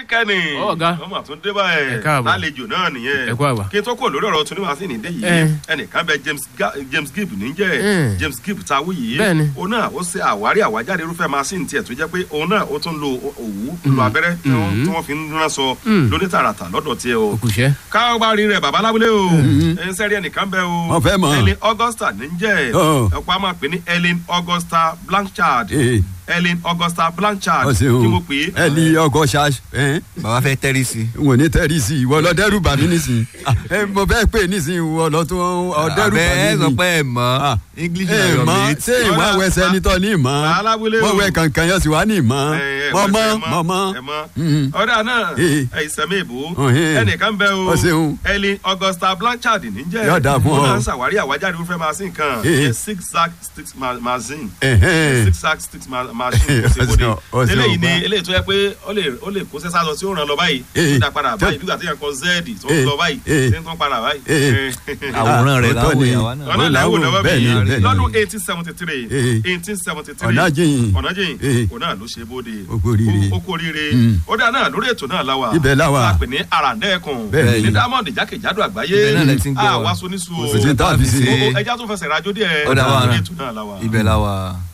kẹ́ni Ọ̀gá. ọmọ àtúndé báyẹn Ẹ káàbọ̀. lálejò náà nìyẹn Ẹ kú àbá. kí n tó kúrò lórí ọ̀rọ̀ tún ní wàá sí ní dé yìí Ẹ. ẹnìkan bẹ James Ga- James Gibb níjẹ́ Mm. James Gibb táwí yìí Bẹ́ẹ̀ni. òun náà ó ṣe àwárí àwájáde irúfẹ́ machine tiẹ̀ tó jẹ́ pé òun náà ó tún lo òwú lo abẹ́rẹ́ tí wọ́n- tí wọ́n fi ń rán sọ Mm. lóní tààràtà lọ́dọ̀ tiẹ̀ o òkùṣẹ́. káwárí rẹ̀ bàbá lábúlé o ẹni sẹ́rí ẹnìkan bẹ o Wọ́n fẹ́ mọ̀. Ellen Augusta níjẹ́ Ọ̀. ẹ̀pọ̀ a máa pè ní Ellen Augusta Blanchard Ee. Ellen Augusta Blanchard ọ ṣeun kí mo pè é ẹ ní ọgọ ṣáṣ ẹ bàbá fẹ́ tẹ́rí sí. n ò ní tẹ́rì sí i ìwọ lọ dẹ́rù bà mí nísìnyí ẹ mo bẹ́ẹ̀ pè nísìnyí ìwọ lọ tó ọ dẹ́rù bà abẹ́ ẹ mí sọ nísìnyí. pé ẹ mọ̀ english ẹ na your mọ mate. ṣé ìwà Ọ̀rẹ́, wẹsẹ a- ní tọ́ ní ìmọ̀ alábúlé o. wọ́n wẹ kankan yọ sí wa ní ìmọ̀ ẹ, ẹ, mọ̀ mọ̀ ẹ mọ̀ mọ̀ ẹ mọ̀ Mhm. ọ̀dà náà Ee. ẹ ìsẹ̀mí ìbò Ọ̀hìn. ẹnìkan bẹ o Ọ ṣeun. Ellen Augusta Blanchard níjẹ́ Yóò dáa fún Òun ọ. náà ń ṣàwárí àwájáde irúfẹ́ machine kan Ee. ìyẹn six sack sticks ma- machine Ẹ̀hẹ́n. six sack sticks ma- machine kò sí Ọ bóde ṣeun, ọ ṣeun, eléyìí ni bá. eléyìí tó yẹ pé ó lè ó lè kó sẹ́sà lọ sí òun ràn lọ báyìí Ee. tó dá padà Tó- báyìí nígbà tí yẹn kọ z tó ń Ee. lọ báyìí Ee. tí ń tún padà báyìí. Ee. àwòrán rẹ̀ Ah, láwọ̀ òótọ́ ni. ìyàwó náà. ọ̀nà ìlàwọ̀ lọ́wọ́ bẹ́ẹ̀ ni, mi bẹ́ẹ̀ ni. lọ́dún eighteen seventy three Ee. eighteen seventy three Ọ̀nàjìyìn. ọ̀nàjìyìn Ee. òun náà ló ṣe bóde Ó kú oríire. ó kú oríire Mm. ó dáa náà lórí ètò náà láwa Ibẹ̀ la wà. a pè ní àràǹdẹ́ẹ̀kùn Bẹ́ẹ̀ ní ni. diamond jákèjádò àgbáyé Ibẹ̀ náà lẹ ti ń gbọ́ wa. àwa sonisu Kò sí tá a fi ṣe. o ẹja tó fẹsẹ̀ rájò díẹ̀ Ó dá wa lórí rán. ètò náà láwa. ibẹ̀ la wà.